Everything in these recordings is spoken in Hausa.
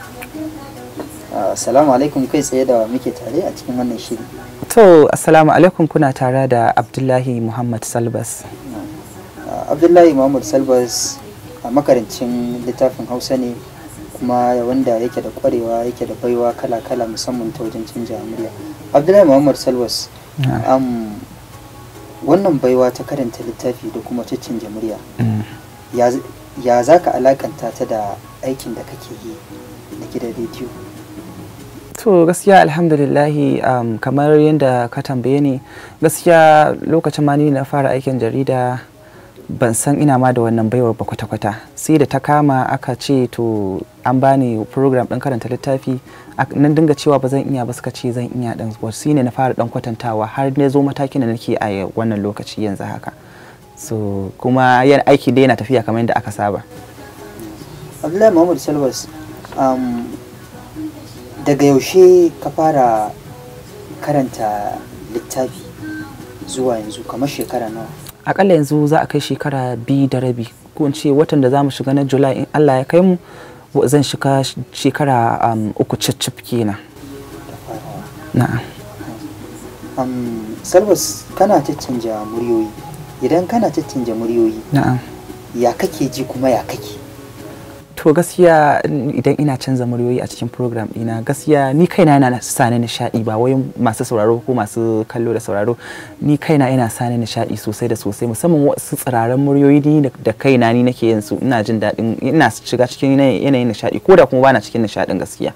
Assalamu alaikum kai tsaye da muke tare a cikin wannan shiri. To, Assalamu alaikum kuna tare da Abdullahi Muhammad Salbas. Abdullahi Muhammad Salbas a makarancin littafin Hausa ne kuma wanda yake da kwarewa yake da baiwa kala-kala musamman ta wajen canja murya. Abdullahi Muhammad Salbas um, wannan baiwa ta karanta littafi da kuma canja murya. Ya za ka alakanta ta da aikin da kake yi na gidan rediyo? to gaskiya alhamdulillahi um, kamar yadda ka tambaye ni gaskiya lokacin ma ni na fara aikin jarida ban san ina ma da wannan baiwar ba kwata-kwata sai da ta kama aka ce to an bani program ɗin karanta littafi nan dinga cewa ba zan iya ba suka ce zan iya ɗan wasu ne na fara ɗan kwatantawa har na zo matakin da nake a wannan lokaci yanzu haka so kuma yan aiki dai yana tafiya kamar yadda aka saba abdullahi muhammad salwas um, daga yaushe ka fara karanta littafi zuwa yanzu kamar shekara nawa akalla yanzu za a kai shekara biyu da rabi ko in ce watan da za mu shiga na july in allah ya kai mu zan shiga shekara um, uku cicif kenan na'am um, salwas kana caccanja muryoyi idan kana caccanja muryoyi na'am ya kake ji kuma ya kake to gaskiya idan ina canza muryoyi a cikin program ɗina gaskiya ni kaina yana sani nishaɗi ba wai masu sauraro ko masu kallo da sauraro ni kaina yana sani nishaɗi sosai da sosai musamman wasu tsiraran muryoyi ni da kaina ni nake yin su ina jin daɗin ina shiga cikin yanayin nishaɗi ko da kuma bana cikin nishaɗin gaskiya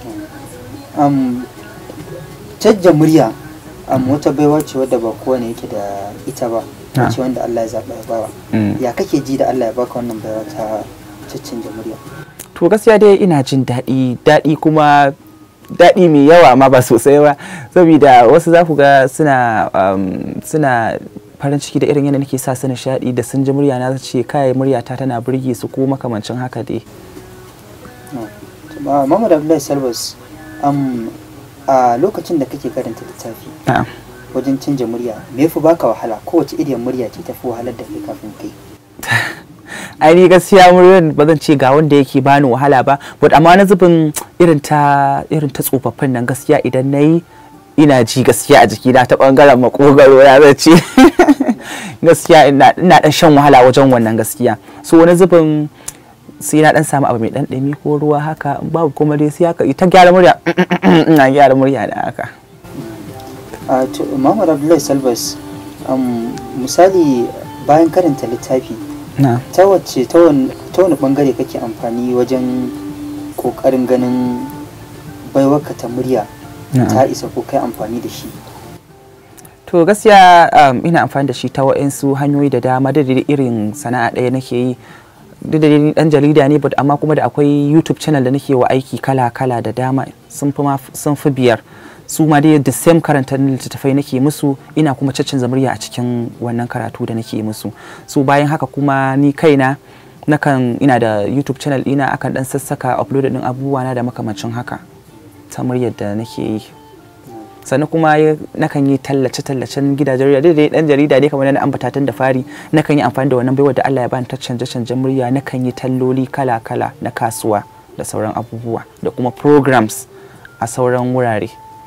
um, canja murya um, wata baiwa ce wadda ba kowane yake da ita ba ce wanda Allah ya zaɓa ya bawa ya kake ji da Allah ya baka wannan baiwa ta caccanja murya to gaskiya dai ina jin daɗi daɗi kuma daɗi mai yawa amma ba sosai ba saboda wasu za ku ga suna suna farin ciki da irin yadda nake sa su nishaɗi da sun ji murya na ce kai muryata tana burge su ko makamancin haka dai Muhammad Abdullahi Salbas a lokacin da kake karanta littafi wajen canja murya me yafi baka wahala kowace iriyar murya ce tafi wahalar da kai kafin kai ai ni gaskiya muryar ba zan ce ga wanda yake bani wahala ba but amma na zubin irin ta irin ta tsofaffin nan gaskiya idan nayi ina ji gaskiya a jikina ta bangaren makogaro ya zai ce gaskiya ina dan shan wahala wajen wannan gaskiya so wani zubin sai na dan samu abu mai dan dumi ko ruwa haka babu kuma dai sai haka ita gyara murya ina gyara murya da haka a to Muhammad Abdullahi Salbas misali bayan karanta littafi ta wacce ta wani bangare kake amfani wajen kokarin ganin baiwarka ta murya ta isa ko kai amfani da shi to gaskiya ina amfani da shi ta wa'insu hanyoyi da dama da irin sana'a ɗaya nake yi duk da ni dan jarida ne but amma kuma da akwai youtube channel da nake wa aiki kala-kala da dama sun fi sun fi biyar su ma dai the same karanta littattafai nake musu ina kuma caccanza murya a cikin wannan karatu da nake musu so bayan haka kuma ni kaina nakan ina da youtube channel ina akan dan sassaka upload din abubuwa na da makamancin haka ta muryar da nake yi sannan kuma nakan yi tallace-tallacen gidajen jarida dai dan jarida dai kamar na ambata tun da fari nakan yi amfani da wannan baiwa da Allah ya bani ta canje-canjen murya nakan yi talloli kala-kala na kasuwa da sauran abubuwa da kuma programs a sauran wurare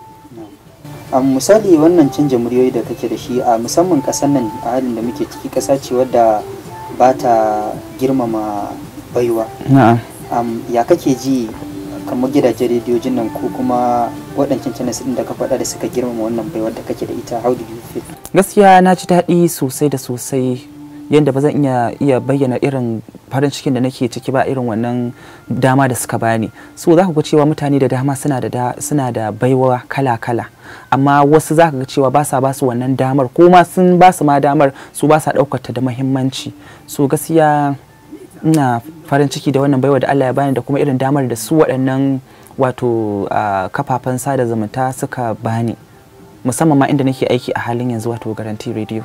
a misali wannan canja muryoyi da kake da shi a musamman kasar nan a halin da muke ciki kasa ce wadda ba ta girmama baiwa ya kake ji kamar gidajen rediyojin nan ko kuma waɗancan channels ɗin da ka faɗa da suka girmama wannan baiwar da kake da ita how do you feel gaskiya na ji daɗi sosai da sosai yadda ba zan iya iya bayyana irin farin cikin da nake ciki ba irin wannan dama da suka bani so za ku ga cewa mutane da dama suna da suna da baiwa kala kala amma wasu za ka ga cewa ba sa ba su wannan damar ko ma sun ba su ma damar su ba sa ɗaukar ta da muhimmanci so gaskiya ina farin ciki da wannan baiwa da Allah ya bani da kuma irin damar da su waɗannan wato kafafen sada zumunta suka bani musamman ma inda nake aiki a halin yanzu wato garanti radio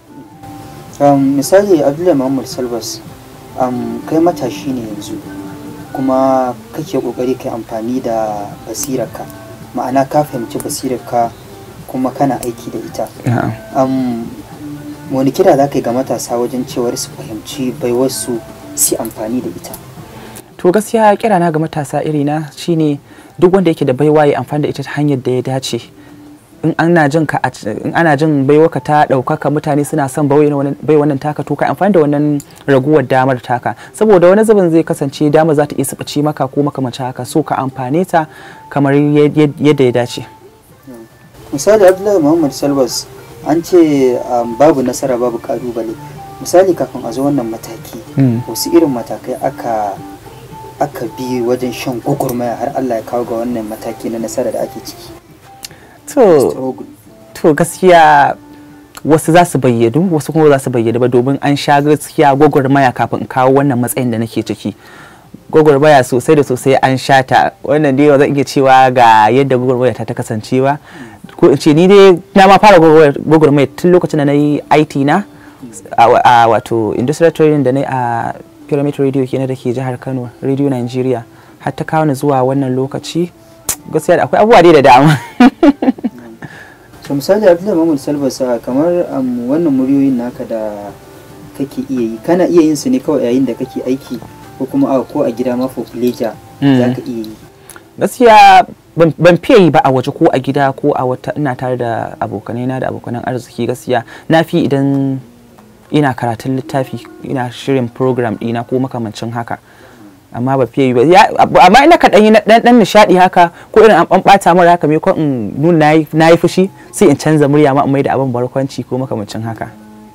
um, misali abdullahi muhammad salbas um, kai matashi ne yanzu kuma kake kokari kai amfani da basirarka ma'ana ka fahimci basirarka kuma kana aiki da ita um, wani kira za ka yi ga matasa wajen cewar su fahimci baiwarsu su amfani da ita to gaskiya kira na ga matasa irina shine duk wanda yake da baiwa ya amfani da ita ta hanyar da ya dace in ana jin ka in ana jin baiwa ka ta ɗaukaka mutane suna son bai wannan taka to ka amfani da wannan raguwar damar taka saboda wani zubin zai kasance damar za ta iya sabace maka ko makamancin haka so ka amfane ta kamar yadda ya dace misali abdullahi muhammad salwas an ce babu nasara babu kalubale misali kafin a zo wannan mataki wasu irin matakai aka aka bi wajen shan gwagwarmaya har Allah ya kawo ga wannan mataki na nasara da ake ciki to gaskiya wasu za su bayyadu wasu kuma za su bayyadu ba domin an sha gaskiya gwagwarmaya kafin in kawo wannan matsayin da nake ciki gwagwarmaya sosai da sosai an sha ta wannan dai zan iya cewa ga yadda gwagwarmaya ta ta kasance ba ko in ce ni dai na ma fara gwagwarmaya tun lokacin da na yi IT na a wato industrial training da na a pyramid radio kenan da ke jihar kano radio nigeria har ta kawo ni zuwa wannan lokaci gaskiya da akwai abubuwa dai da dama so misali abdullahi mahmud salbasa kamar wannan muryoyin naka da kake iya yi kana iya yin su ne kawai yayin da kake aiki ko kuma a ko a gida ma for pleasure za ka iya yi gaskiya ban fiye yi ba a waje ko a gida ko a wata ina tare da abokanai na da abokanan arziki gaskiya na fi idan ina karatun littafi ina shirin program ɗina ko makamancin haka amma ba fiye yi ba amma ina ka ɗanyi ɗan nishaɗi haka ko irin an ɓata mara haka me ko in nuna na yi fushi sai in canza murya ma mai da abin barkwanci ko makamancin haka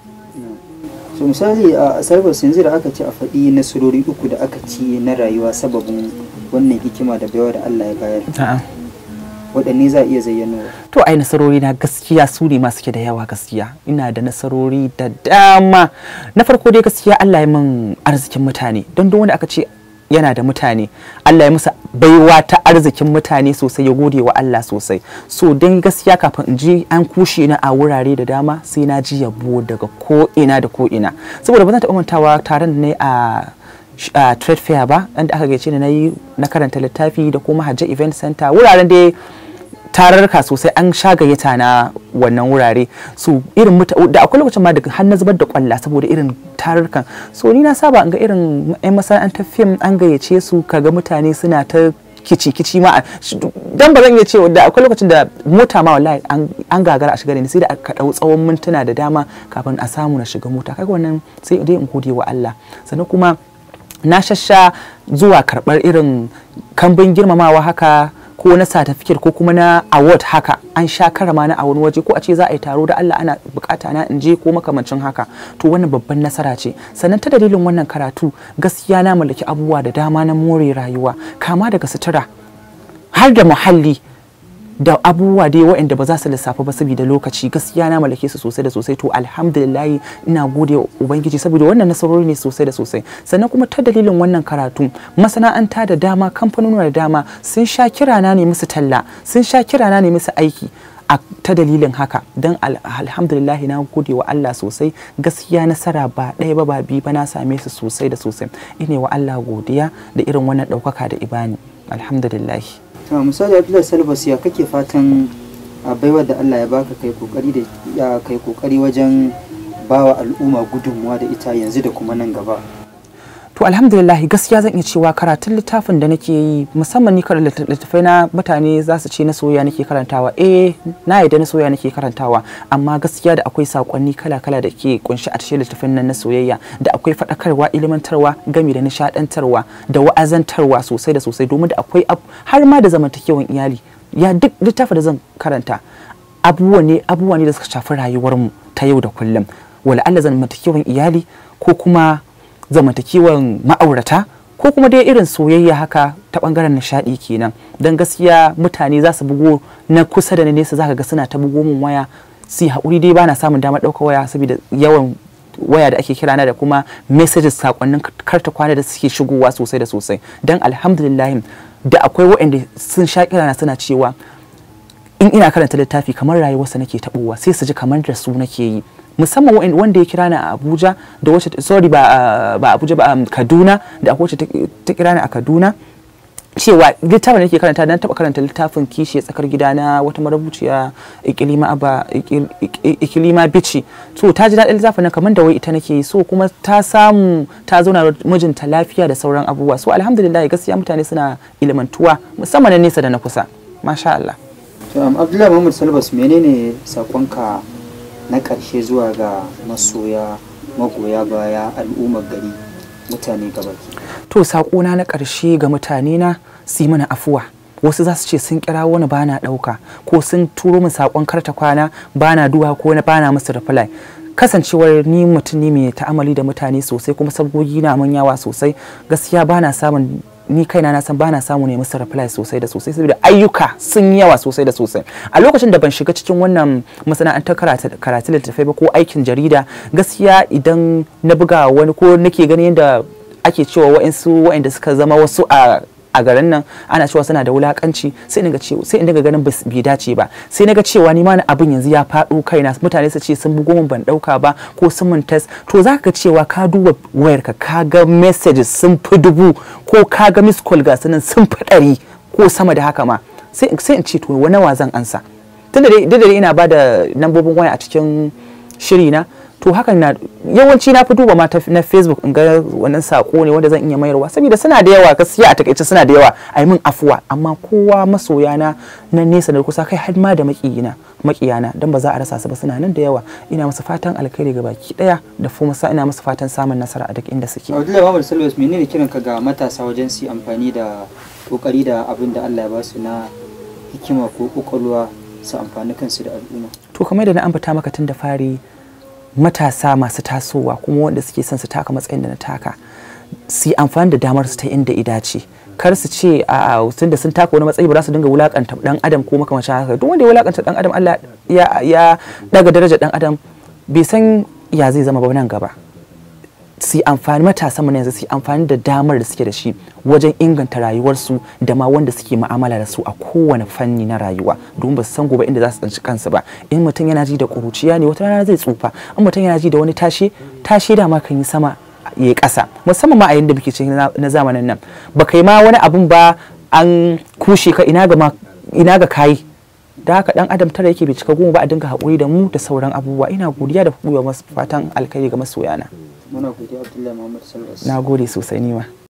so misali a sarfas yanzu da aka ce a faɗi nasarori uku da aka ci na rayuwa sababin wannan hikima da baiwa da Allah ya bayar waɗanne za a iya zayyanowa to ai nasarori na gaskiya su ne masu ke da yawa gaskiya ina da nasarori da dama na farko dai gaskiya Allah ya min arzikin mutane don duk wanda aka ce yana da mutane Allah ya musa baiwa ta arzikin mutane sosai ya gode wa Allah sosai so don gaskiya kafin in ji an kushe na a wurare da dama sai na ji yabo daga ko ina da ko ina saboda ba zan taɓa mantawa taron da ne a a trade fair ba inda aka gaice ni na yi na karanta littafi da kuma hajji event center wuraren da tararka sosai an sha gayyata na wannan wurare so irin da akwai lokacin ma daga har na zubar da kwalla saboda irin tararkan so ni na saba ga irin yan masana'antar fim an gayyace su kaga mutane suna ta kici kici ma dan ba zan iya cewa da akwai lokacin da mota ma wallahi an gagara a shiga da ni sai da aka dau tsawon mintuna da dama kafin a samu na shiga mota kaga wannan sai dai in gode wa Allah sannan kuma na shasha zuwa karɓar irin kambin girmamawa haka ko na certificate ko kuma na award haka an sha karama na a wani waje ko a ce za a yi taro da Allah ana bukata na in je ko makamancin haka to wannan babban nasara ce sannan ta dalilin wannan karatu gaskiya na mallaki abubuwa da dama na more rayuwa kama daga sutura har da muhalli da abubuwa dai waɗanda ba za su lissafa ba saboda lokaci gaskiya na mallake su sosai da sosai to alhamdulillah ina gode wa ubangiji saboda wannan nasarori ne sosai da sosai sannan kuma ta dalilin wannan karatu masana'anta da dama kamfanoni da dama sun sha kirana ne musu talla sun sha kirana ne musu aiki a ta dalilin haka don alhamdulillah na gode wa Allah sosai gaskiya nasara ba ɗaya ba ba biyu ba na same su sosai da sosai ine wa Allah godiya da irin wannan ɗaukaka da ibani alhamdulillah to misali abdullahi salbas ya kake fatan a baiwar da allah ya baka kai kokari da kai kokari wajen bawa al'umma gudunmuwa da ita yanzu da kuma nan gaba to alhamdulillah gaskiya zan iya cewa karatun littafin da nake yi musamman ni karanta littafai na mutane za su ce na soyayya nake karantawa eh na yadda na soyayya nake karantawa amma gaskiya da akwai sakonni kala-kala da ke kunshi a cikin littafin nan na soyayya da akwai faɗakarwa ilimantarwa gami da nishadantarwa da wa'azantarwa sosai da sosai domin da akwai har ma da zamantakewan iyali ya duk littafin da zan karanta abubuwa ne abubuwa ne da suka shafi rayuwarmu ta yau da kullum wala Allah zamantakewan iyali ko kuma zamantakewan ma'aurata ko kuma dai irin soyayya haka ta bangaren nishadi kenan don gaskiya mutane za su bugo na kusa da na nesa zaka ga suna ta bugo min waya su haƙuri dai bana samun damar ɗaukar waya saboda yawan waya da ake kira na da kuma messages sakonnin karta kwana da suke shigowa sosai da sosai don alhamdulillah da akwai waɗanda sun sha kirana suna cewa in ina karanta littafi kamar rayuwarsa nake taɓowa sai su ji kamar da su nake yi musamman wanda ya kira ni a Abuja da wacce sorry ba ba Abuja ba Kaduna da akwai wacce ta kira ni a Kaduna cewa littafin da nake karanta na taba karanta littafin kishi tsakar gida na wata marubuciya ikilima aba Ikil- Ik- ikilima bici to ta ji daɗin littafin nan kamar da wai ita nake yi so kuma ta samu ta zauna da mijinta lafiya da sauran abubuwa so alhamdulillah gaskiya mutane suna ilimantuwa musamman na nesa da na kusa masha Allah to um, abdullahi muhammad salbas menene sakonka na ƙarshe zuwa ga masoya magoya baya al'ummar gari mutane gabaki to saƙona na ƙarshe ga mutane na su yi mana afuwa wasu za su ce sun kira wani bana ɗauka ko sun turo min saƙon karta kwana bana duwa ko na bana musu reply kasancewar ni mutum ne mai ta'amali da mutane sosai kuma sabgogi na mun yawa sosai gaskiya bana samun ni kaina na san bana samu ne musu reply sosai da sosai saboda ayyuka sun yi yawa sosai da sosai a lokacin da ban shiga cikin wannan masana'antar karatu karatu littattafai ba ko aikin jarida gaskiya idan na buga wani ko nake ganin yadda ake cewa wa'insu wa'inda suka zama wasu a a garin nan ana cewa suna da wulakanci sai in ga cewa sai in daga ganin bas- bai dace ba sai naga cewa ni ma na abin yanzu ya faɗo kaina mutane su ce sun bugo min ban ɗauka ba ko sun min test to za ka ga cewa ka duba wayarka ka ga messages sun fi dubu ko ka ga miss call ga sunan sun fi ɗari ko sama da haka ma sai sai in ce to wani wa zan ansa tunda dai duk da dai ina ba da lambobin waya a cikin shiri na to hakan na yawanci na fi duba ma ta- na facebook in ga wannan sako ne wanda zan iya mayarwa saboda suna da yawa gaskiya a takaice suna da yawa a yi min afuwa amma kowa masoya na na nesa da kusa kai har ma da makiyina makiyana dan ba za a rasa su ba suna nan da yawa ina musu fatan alkhairi ga baki daya da kuma sa ina musu fatan samun nasara a duk inda suke abdullahi muhammad salbas menene kiranka ga matasa wajen su yi amfani da kokari da abin da allah ya ba su na hikima ko kwakwalwa su amfani kansu da al'umma to kamar da na ambata maka tun da fari matasa masu tasowa kuma wanda suke son su taka matsayin da na taka su yi amfani da damar su ta inda idace kar su ce a tun da sun taka wani matsayi ba za su dinga wulakanta dan adam ko makamancin haka duk wanda ya wulakanta dan adam Allah ya ya daga darajar dan adam bai san ya zai zama ba nan gaba su yi amfani matasan mu na yanzu su yi amfani da damar da suke da shi wajen inganta rayuwarsu da ma wanda suke mu'amala da su a kowane fanni na rayuwa domin ba su san gobe inda za su tsanci kansu ba in mutum yana ji da ƙuruciya ne wata rana zai tsufa in mutum yana ji da wani tashe tashe da ma kan yi sama ya yi ƙasa musamman ma a yanda muke cikin na na zamanin nan ba kai ma wani abun ba an kushe ka ina ga ma ina ga kayi da haka dan adam tara yake bai cika goma ba a dinga haƙuri da mu da sauran abubuwa ina godiya da kuwa masu fatan alkhairi ga masoyana muna godiya abdullahi muhammad salbas na gode sosai nima